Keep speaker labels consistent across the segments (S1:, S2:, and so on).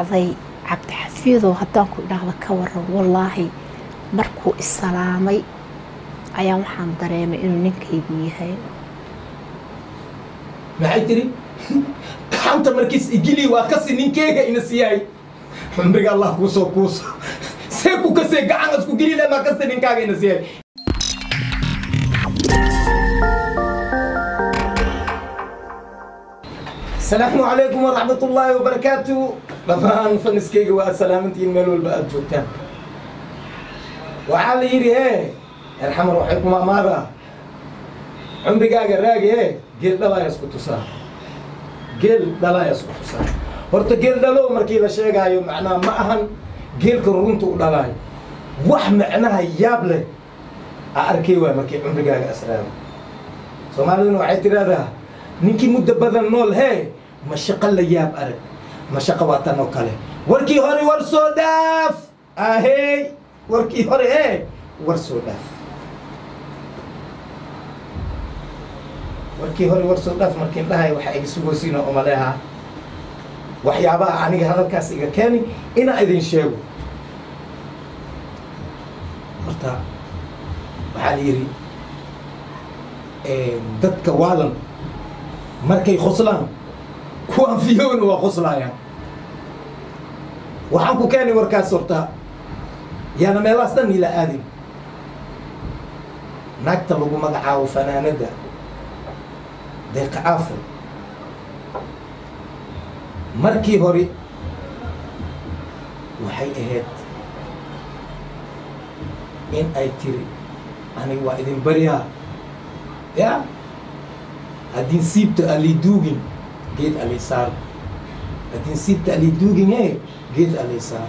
S1: dhacday cabdixafiidow haddaan ku idhaahdo ka waran wallaahi markuu isalaamay ayaa waxaan dareemay inuu ninkaygu yahay
S2: maxay tiri gacanta markiis igili waa kasi ninkeega ina siyahay cumriga allah kuusoo kuuso see ku kasee gacan isku gelile maa kasi ninkaaga ina siyahay asalaamu calaykum waraxmat ullaahi wabarakaatu dhammaan faniskayga waa salaamantihiin meel walba aada joogtaan waxaa la yidhi he erxamar waxay kuma amaadaa cumrigaaga raagi he geel dhalaya isku tusaa geel dhalaya isku tusaa horta geel dhalo markii la sheegaayo macnaha ma ahan geelka runta u dhalaayo wax macnaha yaab leh a arkay waay markii cumrigaaga asraabo soomaaliduna waxay tidhahdaa ninkii muddo badan nool hee mashaqo la yaab arag mashaqo waa tan oo kale warkii hore war soo dhaaf ahey warkii hore ee war soo dhaaf warkii hore war soo dhaaf markiin dhahay waxaa iga sugoosiina omaleha waxyaabaha aniga hadalkaas iga keeni inaa idin sheego horta waxaa la yidhi dadka waalan markay khoslaan kuwaan fiyowna waa khoslaayaan waxaan ku keenay warkaas horta yaana meelahaas dhan ila aadin naagta lagu magacaabo fanaanadda deeqa caafur markii hore waxay ahayd in ay tiri aniga waa idin baryaa ya haddin siibta aliduugin geed alisaar haddin siibta aliduugin e geed alisaar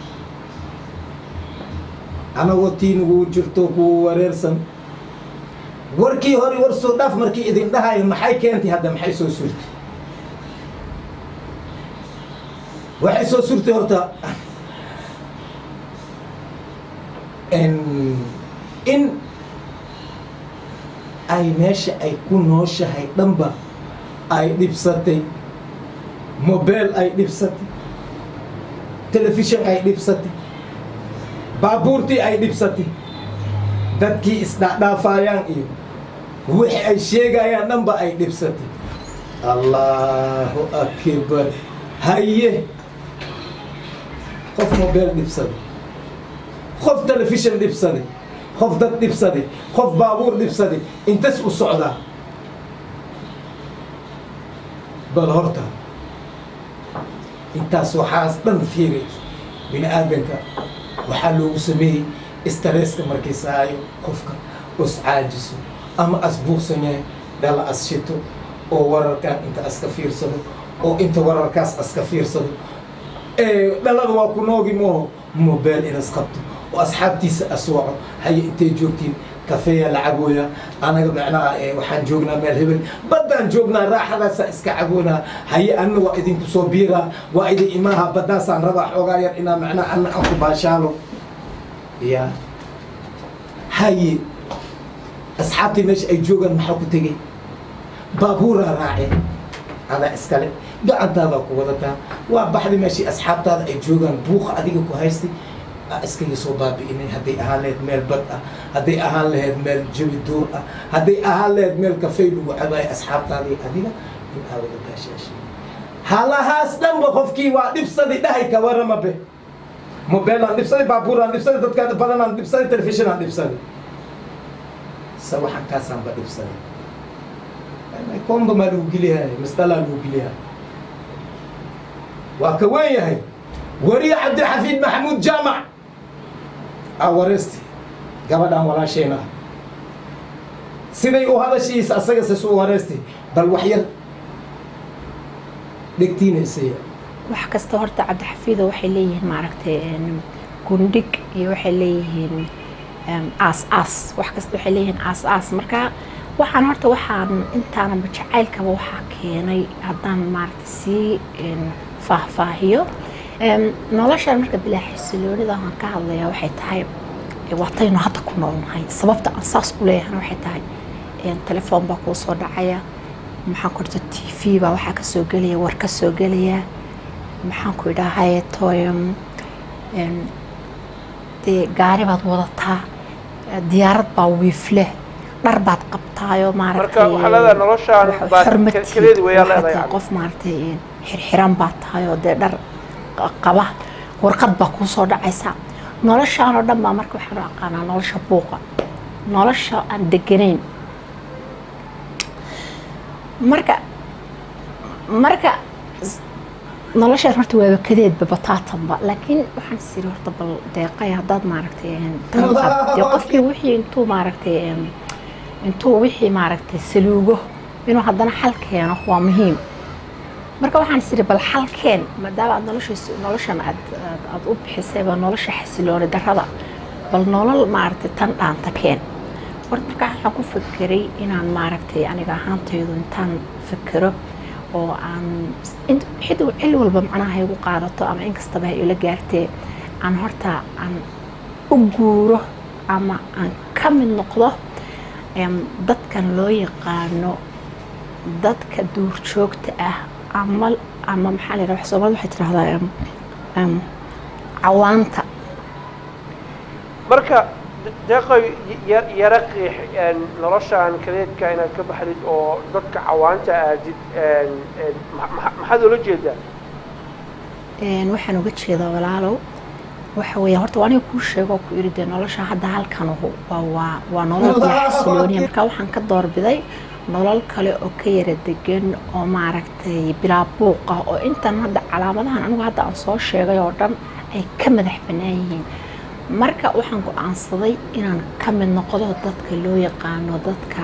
S2: anagoo tiinugu jirto kuwa wareersan warkii hore war soo dhaaf markii idin dhahayo maxay keentay hadda maxay soo surtay waxay soo surtay horta in ay meesha ay ku nooshahay dhanba ay dhibsatay mobile ay dhibsatay telefishon ay dhibsatay baabuurtii ay dhibsatay dadkii isdhaadhaafayaan iyo wixii ay sheegayaan dhanba ay dhibsatay allahu akbar haye qof mobile dhibsaday qof telefishon dhibsaday qof dad dhibsaday qof baabuur dhibsaday intas u socdaa bal horta intaas waxaas dhan fiiray bini aadanka waxaa loogu sameeyey staresska markay saayo qofka os caajiso ama as buuqsan yahay dhala as shito oo wararkan inta aska fiirsado oo inta wararkaas aska fiirsado dhalada waa ku noogi mooho mobile inas qabto oo asxaabtiisa aswaco haye intay joogtiin kafeeya la cabooya anaga macnaha waxaan joognaa meel hebel baddaan joognaa raaxadaasa iska caboonaa haye anna waa idinku soo biiraa waa idin imaaha baddaasaan rabaa xoogaa yar inaa macnaha anna aan ku baashaalo ya haye asxaabtii meesha ay joogaan maxaa ku tegey baabuuraa raaceen adaa iskale gacantaadaa ku wadataa waa baxdi meeshii asxaabtaada ay joogaan buuqa adiga ku haystay iskaga soo baabi'inay hadday ahaan lahayd meel bad ah hadday ahaan lahayd meel jabi duur ah hadday ahaan lahayd meel kafey lagu cabaayo asxaabtaadii adiga in aa wada baashaashay halahaas dhanba qofkii waa dhibsaday dhahay ka warama be mobeelaan dhibsaday baabuuraan dhibsaday dadka badanaan dhibsaday telefishinaan dhibsaday sawaxankaasaan ba dhibsaday komba maa lagu geliyahay masdalaa lagu geliyahay waa ka weyn yahay wariye cabdilxafiid maxamuud jaamac a wareysti gabadhaan walaasheen ah siday u hadashiisa asaga ses u wareysti bal wax yar dhegtiina isaya
S1: wax kasta horta cabdixafiido waxay leeyihiin maaragtay gundhig iyo waxay leeyihiin aas aas wax kasta waxay leeyihiin aas aas marka waxaan horta waxaan intaanaba jacaylkaba waxaa keenay haddaan maaragtay sii faahfaahiyo noloshaan marka bilaa xisiloonida aan ka hadlayaa waxay tahay waataynu hadda ku noolnahay sababta aan saas u leeyahana waxay tahay telefoon baa kuu soo dhacaya maxaa korta t v baa waxaa kasoo gelaya war ka soo gelaya maxaan ku idhahay toyam dee gaari baad wadataa diyaarad baa wiifle dhar baad qabtaayoo
S3: marka waxaa leedahay noloshaan baa kaleedi weeyaa leedahay
S1: maaragtay qof maaragtay xirxiran baa tahay oo dee dhar qaba warqad baa kuu soo dhacaysa noloshaan oo dhan baa marka waxaan u aqaanaa nolosha buuqa nolosha aan deganayn marka marka noloshaan horta waaba kadeedba bataatanba laakiin waxaan isiri horta bal deeqay haddaad maaragtay dee qofkii wixii intuu maaragtay intuu wixii maaragtay saluugo inuu haddana xal keeno waa muhiim marka waxaan isiri bal xalkeen maadaama aad nolosha noloshan aad aad u bixisayba nolosha xasilooni darrada bal nolol maaragtay tan dhaanta keen horta marka waxaan ku fekeray inaan maaragtay aniga ahaantaydu intaan fekero oo aan xidow cil walba macnaha igu qaadato ama inkastaba ha ila gaartee aan horta aan u guuro ama aan ka mid noqdo dadkan loo yaqaano dadka duurjoogta ah ama ama maxaa la yidhaha soomaalida waxay tidhahdaa cawaanta
S3: marka deeqoy yara qiix noloshaan kadeedka inaad ka baxdid oo dadka cawaanta aadid maxaad ula jeedaa
S1: waxaan uga jeedaa walaalow waxa weeye horta waa aniga kuu sheego oo ku iri dee nolosha hadda halkan waa waa waa nolol bila xasilooniya marka waxaan ka doorbiday nolol kale oo ka yara degan oo maaragtay bilaa buuqa oo intan hadda calaamadahan anigu hadda aan soo sheegay oo dhan ay ka madax bannaan yihiin marka waxaan go-aansaday inaan ka mid noqdo dadka loo yaqaano dadka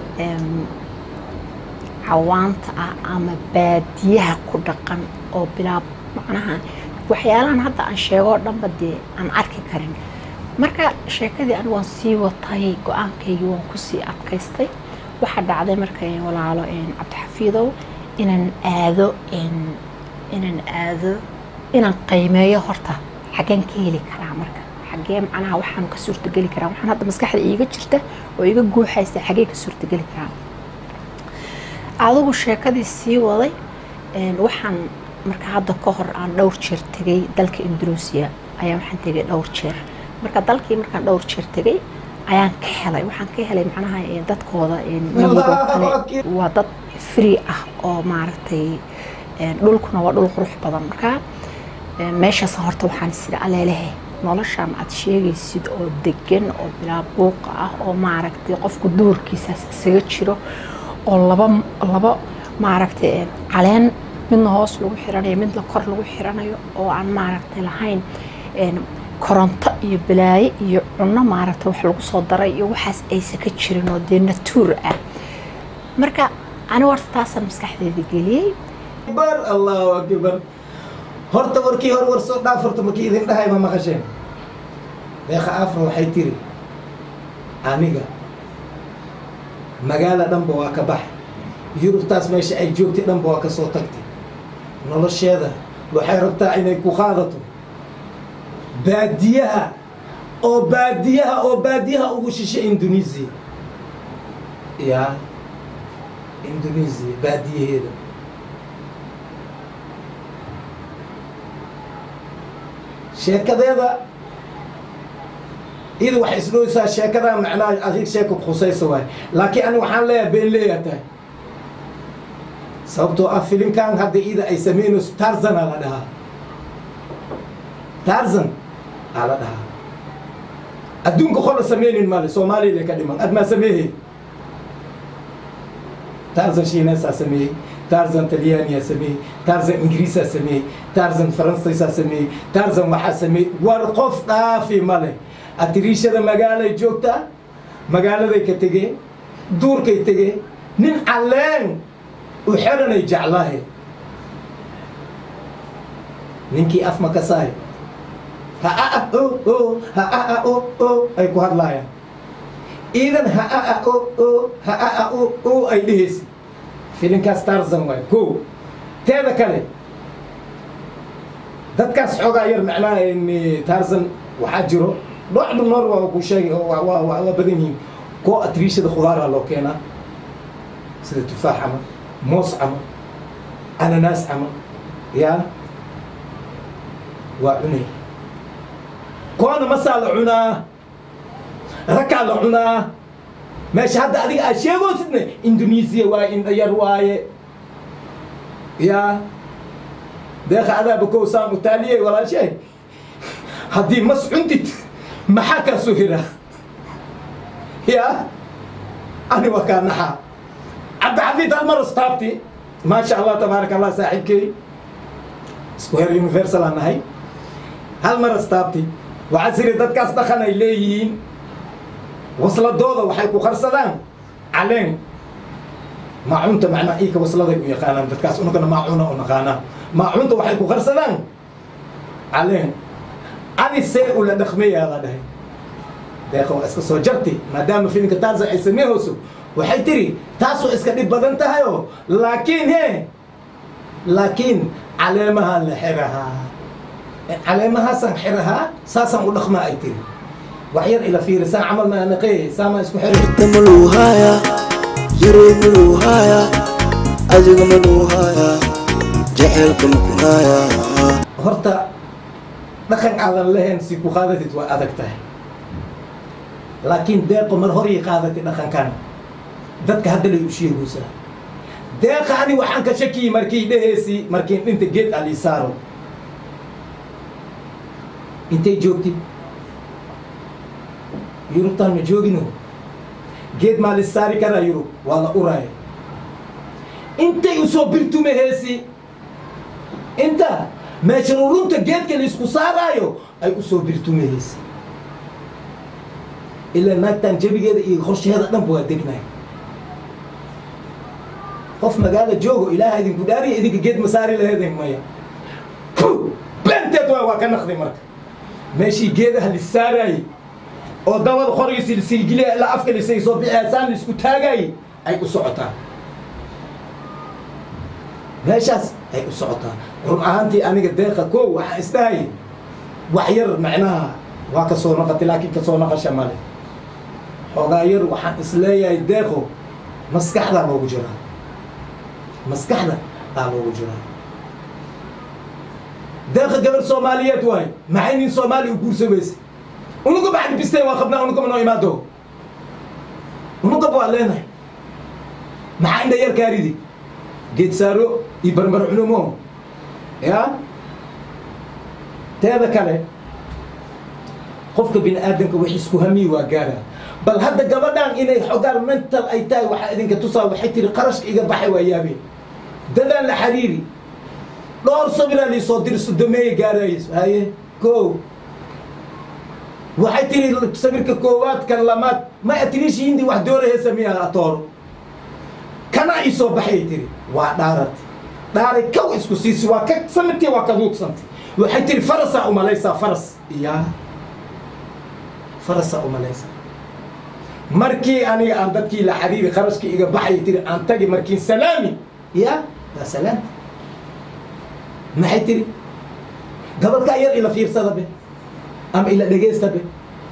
S1: cawaanta ah ama baadiyaha ku dhaqan oo bilaa macnaha waxyaalahan hadda aan sheego oo dhanba dee aan arki karin marka sheekadii anigu waan sii watay go-aankaygii waan kusii adkaystay waxaa dhacday marka walaalo cabdixafiidow inaan aado inaan aado inaan qiimeeyo horta xaggeen ka heli karaa marka xaggee macnaha waxaan ka suurtageli karaa waxaan hadda maskaxda iiga jirta oo iga guuxaysa xaggee ka suurtageli karaa adigu sheekadii sii waday waxaan marka hadda ka hor aan dhowr jeer tegay dalka indonesia ayaa waxaan tegay dhowr jeer marka dalkii markaan dhowr jeer tegay ayaan ka helay waxaan ka helay macnaha dadkooda miyigoo kale waa dad free ah oo maaragtay dhulkuna waa dhul qurux badan marka meeshaas horta waxaan isiri aleelehe noloshaan aad sheegaysid oo degan oo bilaa buuqa ah oo maaragtay qofku duurkiisaas isaga jiro oo laba laba maaragtay caleen midna hoos lagu xiranayo midna kor lagu xiranayo oo aan maaragtay lahayn koronto iyo balaaye iyo cunno maaragtay wax lagu soo daray iyo waxaas aysa ka jirin oo dee natuur ah marka anigu horta taasaan maskaxdeeda geliyey
S2: akbar allahu akbar horta warkii hor war soo dhaaf horta markii idin dhahay ma maqasheen deeqa afra waxay tiri aniga magaala dhanba waa ka baxay yurubtaas meesha ay joogtay dhanba waa ka soo tagtay nolosheeda waxay rabtaa inay ku qaadato baadiyaha oo baadiyaha oo baadiyaha ugu shishay indonesia ya indonesia baadiyaheeda sheekadeeda iyada waxay isdhowsaa sheekada macnaha adig sheeka khusaysa waay laakiin ani waxaan leeyahay been leeyaa tahay sababtoo ah filimkan hadda iyada ay sameynayso tarzan aa la dhahaa tarzan aa la dhahaa adduunka qola sameynin male soomaaliya ka dhiman ad maa sameeyey tarzan shiinaysaa sameeyey tarzan talyaaniyaa sameeyey tarzan ingiriisaa sameeyey tarzan faransaysaa sameeyey tarzan waxaa sameeyey war qof dhaafi male atiriishada magaalay joogtaa magaaladay ka tegeen duurkay tegeen nin calleen u xeranay jeclahe ninkii af ma kasaay ha a o o ha a o o ay ku hadlaayaan iidan ha a o o ha a o o ay dhehaysa filinkaas tarzan waay ko teeda kale dadkaas xoogaa yar macnaha tarzan waxaa jiro dhocdu noor waa ku sheegay oo waa waa badan yihiin koo atriishada khudaaraa loo keenaa sida tufaax camal moos camal ananaas camal yaa waa cunay koona masaa la cunaa rakaa la cunaa meesha hadda adiga aad sheegoosidne indonesiya waaye indhayar waaye yaa deeqa adaaba kow saan utaaliyey walaashee haddii mas cuntid maxaa kaa soo hiraa yaa ani waa kaa naxaa cabdixafiid hal mar istaabti maasha allah tabaaraka allah saaxiibkey isku heer universal aan nahay hal mar istaabti waxaa siri dadkaas dhaqan ay leeyihiin wasladooda waxay ku qarsadaan caleen maacunta macnaa iika wasladay u yaqaanaan dadkaas unagana maacuna u naqaanaa maacunta waxay ku qarsadaan caleen adi see ula dhaqmayaa la dhahay deeqa waa iska soo jarti maadaama filimka taasa ay sameehayso waxay tiri taas waa iska dhib badan tahayoo laakiin he laakiin caleemahaan la xirahaa caleemahaasaan xirahaa saasaan u dhaqmaa ay tiri wax yar ila fiiri saan camal maa naqee saamaa isku xiray
S4: maluuhaya jiray maluuhaya adiga maluuhaya jaceylka makunaya
S2: horta dhaqan aadan lahayn si ku qaadatid waa adag tahay laakiin deeqo mar horay qaadatay dhaqankan dadka hadda lay u sheegaysaa deeqa ani waxaan ka shakiyey markii dheheesi markiin dhinta geed ali saaro intay joogtid yurubtaan ma joogino geed maa lis saari karaa yurub waa la uraaya intay usoo birtume heesi inta meesha rurunta geedka laisku saaraayo ay usoo birtume heesi ilaa naagtaan jabigeeda iyo qorsheeda dhanba waa degnay qof magaala joogo ilaaha idinku dhaariya idinka geed ma saari laheeden maya beenteed waa waa ka naqday marka meeshii geedaha lis saaraayey oo dabada qorgiisi lisilgiliya ilaa afka lisay soo bixi saan laisku taagaayey ay u socotaa meeshaas ay u socotaa run ahaantii aniga deeqa koo waxaan isdhahayay wax yar macnaha waa ka soo naqatay laakiin kasoo naqasha male xoogaa yar waxaan isleeyahay deeqo maskaxdaa loogu jiraa maskaxda aa loogu jiraa deeqa gabar soomaaliyeed waay maxay nin soomaali u guursamaysa unuga bacdi bisteen waa qabnaa unugaba noo imaado unugaba waa leenahay maxaa indha yar kaaridi geed saaro iyo barbar cunumo ya teeda kale qofka bini aadamka wax isku hamiyi waa gaara bal hadda gabadhan inay xogaan mental ay tahay waxaa idinka tusaa waxay tiri qarashka iga baxay waa yaabeen dadaan la xariiri dhowr sabiraa liisoo diri sodomeeye gaarayso haye ko waxay tiri sabirka koowaad kan lamaad ma atiriishi hindi wax doorahaysa miyaa atooro kana ii soo baxay tiri waa dhaarati dhaaray kaw isku siisi waa ka samirtii waa ka huugsantay waxay tiri farasaa umalaysaa faras iya farasaa umalaysaa markii aniga aan dadkii la xariiri qarashkii iga baxay tiri aan tagi markiin salaami ya waa salaamta maxay tiri gabadkaa yar ila fiirsada be ama ila dhegeysta be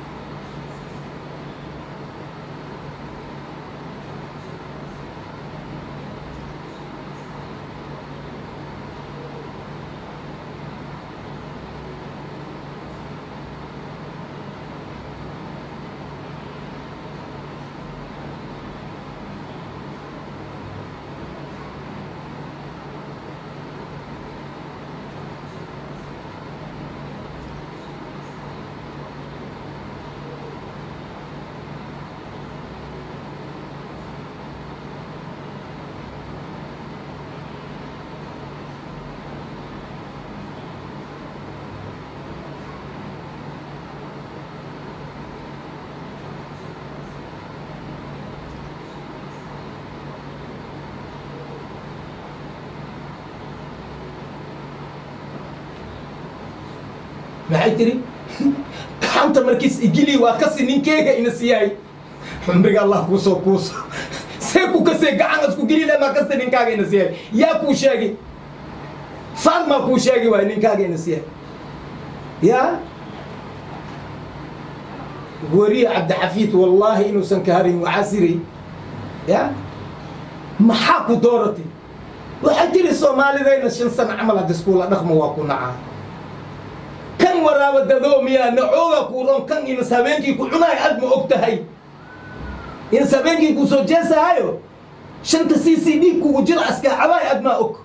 S2: maxay tiri gacanta markiis igili waa kasi ninkeega ina siyaay xumriga allah kuusoo kuuso see ku kasee gacan isku geli lemaa kasta ninkaaga ina siyaay yaa kuu sheegi faalmaa kuu sheegi waay ninkaaga ina siyaay ya wariye cabdixafiid wallaahi inuusan ka harin waxaa siri ya maxaa ku dooratay waxay tiri soomaalidayna shan sano camal hadda iskuula dhaqmo waa ku nacaa waraaba dadoo miyaa nacooga kuuron kan inas habeenkii ku cunaay aad ma og tahay inas habeenkii ku soo jeesahayo shanta c c d kugu jira askaacabaay aad maa og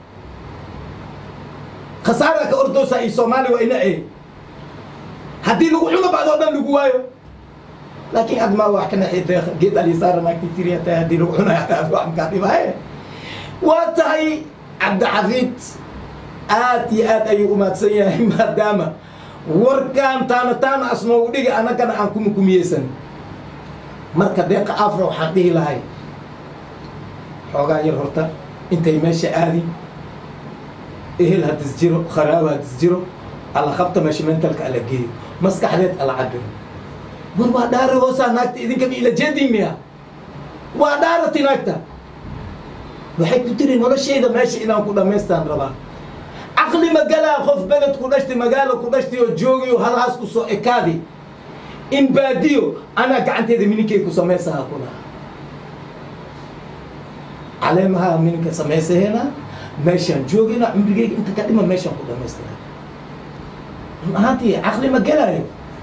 S2: khasaara ka ordoosa iyo soomaali waa ina ee haddii lagu cuno bacdoo dhan lagu waayo laakiin aad maa wax ka naxi deeq geed alisaara naagti tiriya tahay haddii lagu cunayo hataa aad wax makaa dhibaaye waa tahay cabdixafiid aad iyo aad ayuu umaadsan yahay maadaama warkaan taana taana asnoogu dhiga annagana aan kumukumiyeysan marka deeqa afra waxaan dhihi lahay xoogaa yar horta intay meesha aadi ehel haddis jiro kharaabo haddis jiro alla qabta meesha mentalka alla geeyo maskaxdeed alla cabiro war waa dhaari hoosaa naagta idinkaba ila jeedin miya waa dhaarati naagta waxay ku tiri noloshayda meesha inaan ku dhammaystaan rabaa caqli magalaa qof beled ku dhashtay magaalo ku dhashtay oo joogayo halhaas ku soo ekaadi in baadiyo anaa gacanteeda mininkay ku samaysaha kuna caleemaha mininka samaysaheena meeshaan joogayna cumrigeyga inta ka dhima meeshaan ku dhamaystira run ahaantii caqli ma gelaayo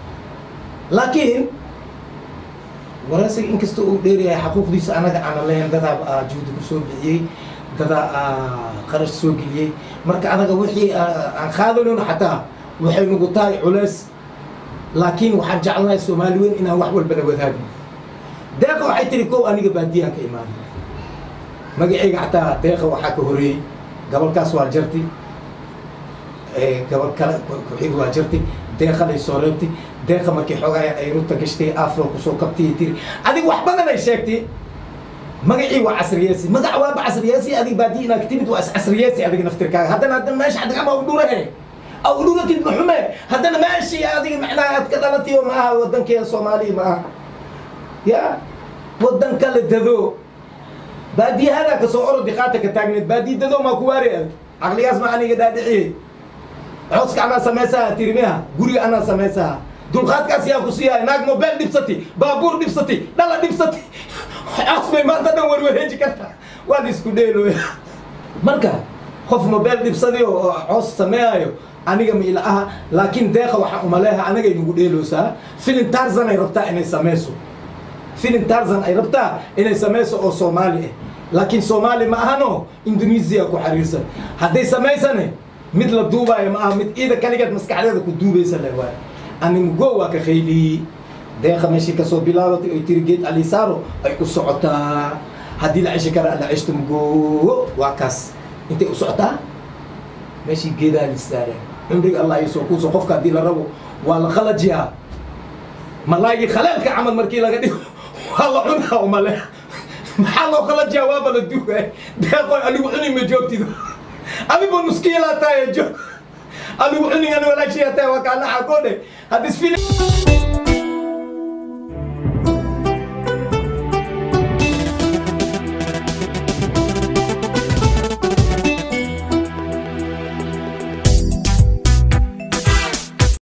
S2: laakiin waraysiga inkasta uu dheeryahay xaquuqdiisa anaga aanan lahayn dadaa juhdi ku soo bixiyey dadaa qarash soo geliyey marka anaga wixii aan qaadanayno xataa waxay nagu tahay culeys laakiin waxaan jeclahay soomaali weyn inaan wax walbana wadaagno deeqa waxay tiri kow aniga baadiyahan ka imaaday magacayga xataa deeqa waxaa ka horeeyey gabalkaas waa jarti gabal kale ku-xig waa jarti deeqa lay soo reebtay deeqa markii xoogaa ay ruta gashtay afro kusoo kabtay tiri adig wax badan ay sheegtay magacii waa casriyeesi magac waaba casriyeesi adig baadi inaad timid waa iscasriyeesi adig naftirkaaga haddana hadda meesha xadig ama udhurahe aw udhuratid maxume haddana meeshii adiga macnaha aad ka dhalatay oo maaha wadankeeda soomaaliya maaha ya wadan kale dado baadiyahadaa kasoo orodi qaata ka taagneed baadiya dado maa ku waari ad caqligaas ma aniga dhaadhiciyey cooska anaa samaysaha tirmiha guriga anaa samaysaha dulqaadkaas yaa ku siiyahay naag mobile dhibsati baabuur dhibsati dhala dhibsati coos bay maanta dhan warwareeji karta waa la isku dheelooya marka qof mobile dhibsadi oo coos sameeyayo aniga ma ila aha laakiin deeqa waxaa umaleeha anagay nagu dheeloosaa filin tarzan ay rabtaa inay samayso filin tarzan ay rabtaa inay samayso oo soomaali ah laakiin soomaali ma ahano indonesia ku xariirsan hadday samaysane mid la duubaayo ma aha mid ciida kaligeed maskaxdeeda ku duubaysa le waay animugo waa ka khayliyey deeqa meeshii kasoo bilaabatay oy tiri geed alisaaro ay u socotaa haddii la ceshi kara la ceshto mugo waa kaas intay u socotaa meeshii geedaa lisaare cumriga allah iyo soo kuuso qofka haddii la rabo waa la khalajiyaa malaagii khaleelka camal markii laga dhigo waa la cunaa umale maxaa loo khalajiyaa waaba la duugay deeqoy anigu cuni ma joogtido adigo nuskiilaa taaya joog anigu cunigan walaashiyaa taaya waa kaanaxa koodhe haddis fili